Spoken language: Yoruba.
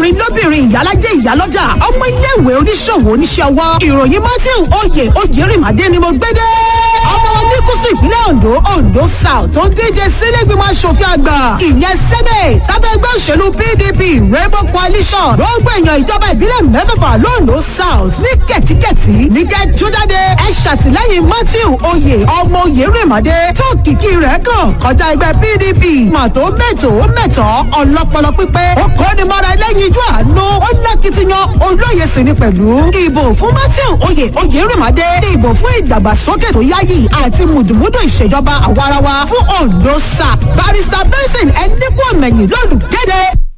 lọ́kùnrin lóbìnrin ìyálàjẹ ìyálọ́jà ọmọ iléèwé oníṣòwò oníṣẹ́ ọwọ́ ìròyìn matthew oyè oyèrìmàdé ni mo gbé dé. ọmọ oníkùsù ìpínlẹ̀ ondo ondo south tó ń díje sílẹ̀gbìmọ̀ asòfin àgbà ìyẹn senate tábẹ́ ẹgbẹ́ òṣèlú pdp rainbow coalition gbogbo èèyàn ìjọba ìbílẹ̀ mẹ́fẹ̀fà londo south ní kẹ̀tíkẹ̀tí ní kẹ́túndádé ẹ ṣàtìlẹ́yìn matthew oyè ọmọ oyèrìmàdé tó kìkì rẹ̀ kàn kọjá ẹgbẹ́ pdp màtó mẹ́tò mẹ́tọ́ ọlọ́pọlọ pípé ó kọ́ni mọ́ra ẹlẹ́yin ijó àánú ó lákìtìyàn olóye sì ni pẹ̀lú ìbò fún matthew oyè oyèrìmàdé ní ìbò fún ìdàgbàsókè tó yáyì àti mùdùmúdù ìṣèjọba àwarawa fún ondo south barrister benson ẹnikú ọ̀mẹ̀yìn lọ́lùgẹ́dẹ́.